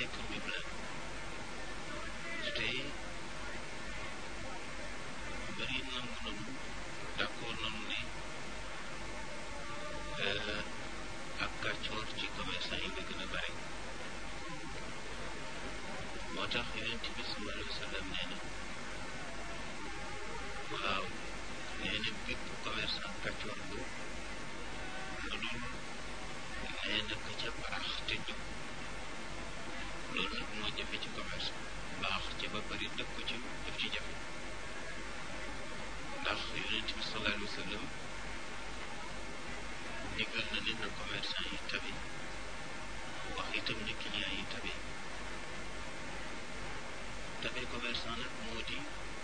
nekk Mimran te bëri nangu nanu d'accord nanu ne ak kàccoor ci commerçant yi nga gën a bare moo tax yonent bi sallallahu alayhi wa sallam nee na waaw nee na bépp commerçant kàccoor bu lu dul nee na ka ca baax te jub loolu nag moo jafe ci commerce baax ca ba bari dëkku ci daf ci jafe ndax yonent bi sallallahu alayhi wa sallam digal na ne na commerçant yi tabe wax itam ne client yi tabe tabe commerçant nag moo di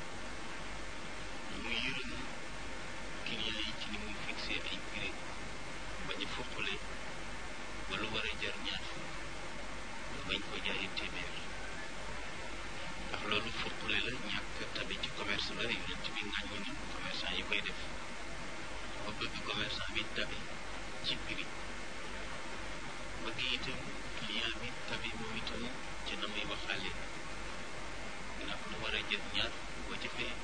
mu yërëm client yi ci ni muy fixé ay prix bañ a foqale ba lu war a jar ñaar fukk nga bañ ko jaayee téeméer ndax loolu foqale la ñàkk tabe ci commerce la yonent bi ngàññi ni commerçant yi koy def ba bëgg commerçant bi tabe ci prix bëgg itam client bi tabe moom itam ci na muy waxaale ndax lu war a jar ñaar boo ca fee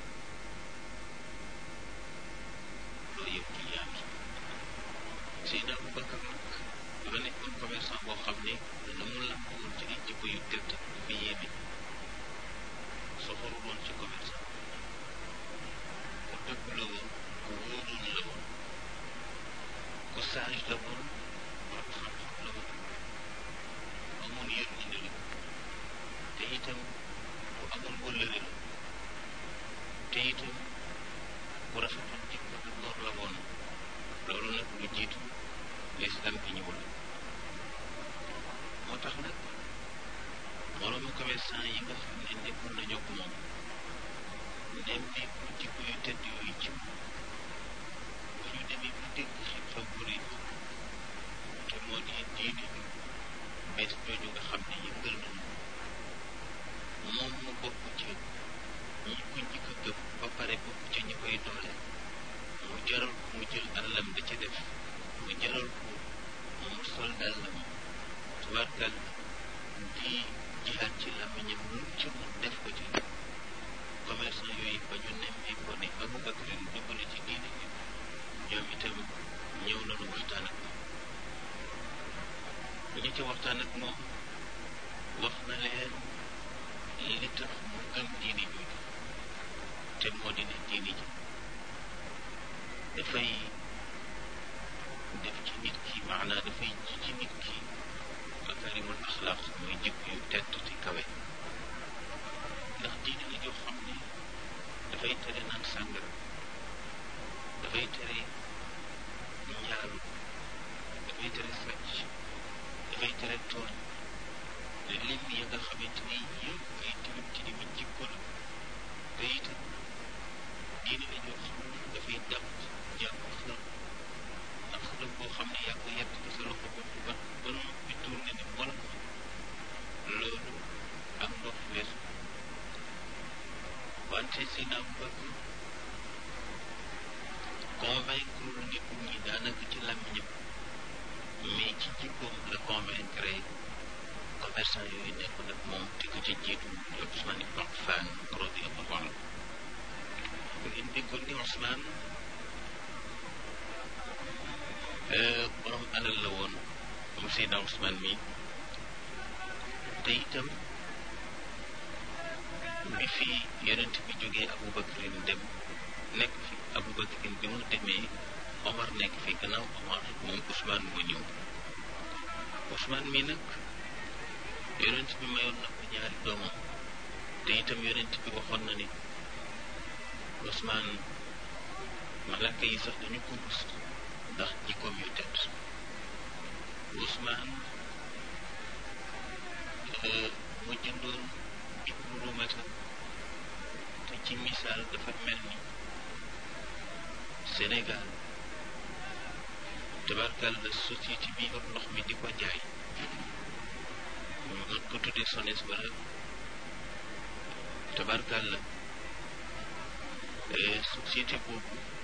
loolu yëpp client bi Seydina Aboubacar nag dafa nekkoon commerçant boo xam ne la mu làmp woon ci ay jikko yu tedd dafa yéeme soxoru woon ci commerçant ku dëgg la woon ku wóoroon la woon ku sage la woon borom xam-xam la woon amoon yërmande la te itam ku amoon wëllëre la te itam ku rafetoon jikko du góor la woon loolu nag lu jiitu lislaam bi ñëwul moo tax nag moroomu commerçant yi nga xam ne nekkoon nañu ak moom nemmeeku jikko yu tedd yooyu ci moom bu ñu demee bu dégg xew-xew bu rëy te moo di diine ju bees jooju nga xam ne yëngal nañu moom mu bokk ci ñi ko njëkk a gëm ba pare bokk ci ñi koy doole mu jaral ko mu jël alalam da ca def mu jaral ko mu sol dàllam tubaarkal di jihaat ci làmmiñam lu ci mu def ko ci commerçant yooyu ba ñu nemmee ko ne Aboubacar dugg na ci diine bi ñoom itam ñëw nañu waxtaan ak moom ñi ci waxtaan ak moom wax na leen li tax mu gëm diine jooju te moo di ne diine ji dafay def ci nit ki maanaa dafay ji ci nit ki makarimul axlaaq mooy jikko yu tedd te kawe ndax diine la joo xam ne dafay tere naan sàngara dafay tere njaalu dafay tere sàcc dafay tere tooñ lim ya nga xamante ni yëpp ay tilim tilimi jikko la te itam diine la joo xam ne dafay dàq jàpp xërëm ndax xërëm boo xam ne yaa ko yett ci sa loxo bopp ba ba noppi tourné ni wala ko loolu ak ndox weesu wante si naam bëgg convaincre nit ñi daanaka ci làmmiñam mais ci jikkoom la convaincre commerçant yooyu nekk nag moom te ko ci jiitu Ousmane Ibn Affan radiyallahu anhu ngeen déggoon ni Ousmane borom alal la woon moom Seydina Ousmane mi te itam bi fi yonent bi jógee Aboubacarin dem nekk fi Aboubacarin bi mu demee Omar nekk fi gannaaw Omar moom Ousmane moo ñëw Ousmane mi nag yonent bi mayoon na ko ñaari doomam te itam yonent bi waxoon na ni Ousmane malaka yi sax dañu ko rus ndax jikkoom yu tedd Ousmane mu jëndoon ibnu rumata te ci misaal dafa mel ni Sénégal tabarkal la société bi yor ndox mi di ko jaay mën ko tuddee SONES wala tabarkal la société boobu